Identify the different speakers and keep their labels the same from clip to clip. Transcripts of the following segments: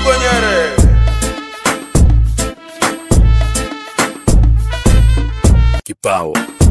Speaker 1: Dogo Nyere.
Speaker 2: Kipao.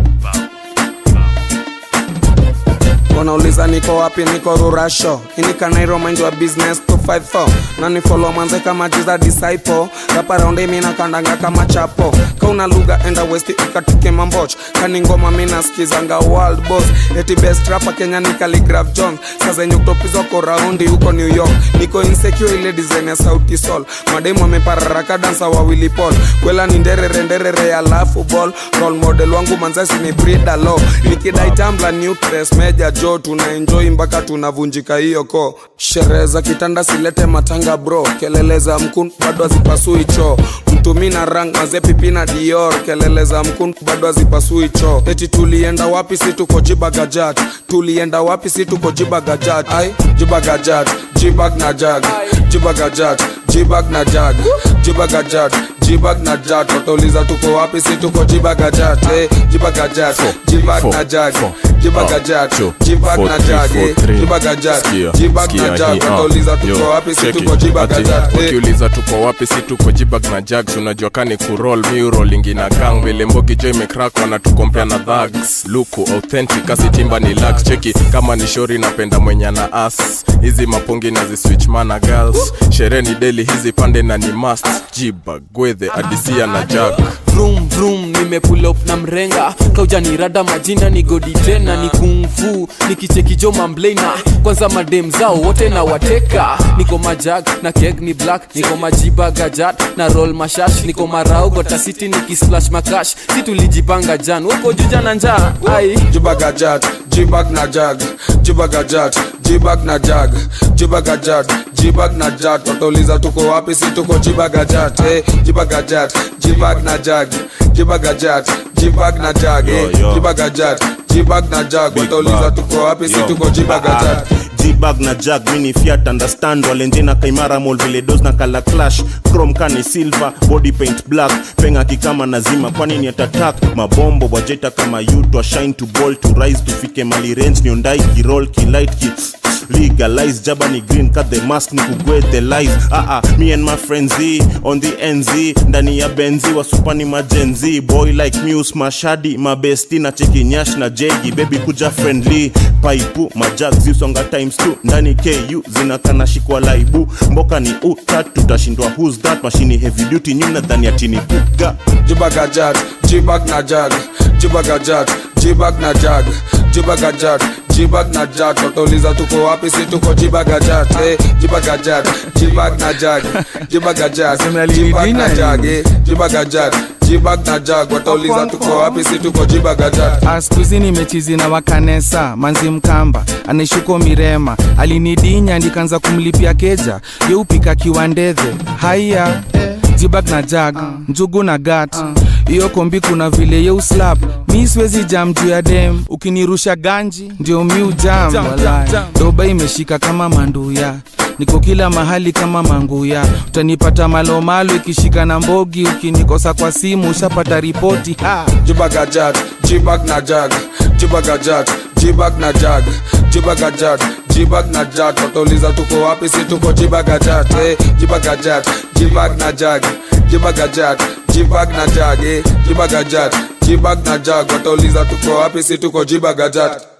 Speaker 3: wanauliza niko wapi niko rurasho inikanairo mind wa business 254 na ni follow manze kama jiza disciple rapa raundi mina kandanga kama chapo kauna lugha enda west ikatike mamboch kani ngoma mina skizanga world boss eti best rapa kenya ni Khaligraph jones saa zenye utopizwako raundi huko new york niko insecure ile design ya sauti sol mademu amepararaka dansa wawili pol kwela ni nderere nderere ya lafu ball role model wangu manzasi ni Frida Lo nikidai tambla nutres meja jo tunaenjoy mpaka tunavunjika hiyo ko sherehe za kitanda silete matanga bro kelele za mkun bado hazipasui choo mtumi na rang maze pipi na dior kelele za mkun bado hazipasui choo eti tulienda wapi si tuko jibagajat tulienda wapi si tuko jibagajat ai jibagajat jibag na jag jibagajat jibag na jag jibagajat jibag na jag watauliza tuko wapi si tuko jibagajat eh, jibagajat jibag na jag jibagajat jibag na jag eh, jibagajat jibag na jag watauliza tuko wapi si tuko jibagajat eh.
Speaker 2: ukiuliza tuko wapi si tuko jibag na jags unajua kani kurol miurolingi na gang vile mbogi jo imekrak wanatukompea na dhags luku authentic asitimba ni lax cheki kama ni shori napenda mwenye na as hizi mapungi na ziswitch mana girls sherehe ni deli hizi pande na ni mast jibag gwedhe adisia na jag
Speaker 4: vroom vroom nimepull up na mrenga kaujanirada majina ni godi tena ni kungfu nikichekijo mamblena kwanza madem zao wote na wateka niko majag na keg ni black niko majiba gajat na roll mashash niko marau gotasiti nikisplash makash si tulijipanga jan woko juja na njaa ai
Speaker 3: jibagajat jibag na jag jibagajat jibag na jag jibagajat jibag na jat watauliza tuko wapi si tuko jibagajat eh, jibagajat jibag na jag jibagajat jibag na jag eh,
Speaker 5: Yo, yo.
Speaker 3: jibagajat jibag na jag watauliza tuko wapi si
Speaker 5: Yo.
Speaker 3: tuko jibagajat
Speaker 5: jibag na jag mini fiat understand walenje na kaimara mol vile dos na kala clash chrome kani silver body paint black penga kikama nazima kwani ni atatak mabombo wajeta kama yutwa shine to ball to rise tufike mali range niondai kirol kilight ki legalize jaba ni green cut the mask ni kugwe the lies ah ah me and my friends Z, on the nz ndani ya benzi wasupani majenzi boy like muse mashadi mabesti na cheki nyash na jegi baby kuja friendly paipu majag zisonga times 2 ndani ku zinakana shikwa laibu mboka ni utat tutashindwa who's that mashini heavy duty nyuna dhani atini kuga
Speaker 3: jibagajat jibag na jag jibagajat jibag na jag jibagajat jibag na jag watauliza tuko wapi si tuko jibagajat eh, jibagajat jibag na jag jibagajat jibag na jag eh, jibagajat jibag na jag watauliza tuko wapi si tuko jibagajat
Speaker 6: askuzi nimechizi na wakanesa manzi mkamba anaishuko mirema alinidinya ndikanza kumlipia keja yeupika kiwandedhe haiya jibag na jag njugu na gat hiyo kombi kuna vile yeuslap mi siwezi jam juu ya dem ukinirusha ganji ndio mi ujam walai. doba imeshika kama manduya niko kila mahali kama manguya utanipata malomalo ikishika na mbogi ukinikosa kwa simu ushapata ripoti ha.
Speaker 3: jibagajat jibag na jag jibagajat jibag na jag jibagajat jibag na jag watauliza tuko wapi si tuko jibagajat eh, jibagajat jibag na jag jibagajat jibag na jag eh, jibagajat jibag na jag watauliza tuko wapi si tuko jibagajat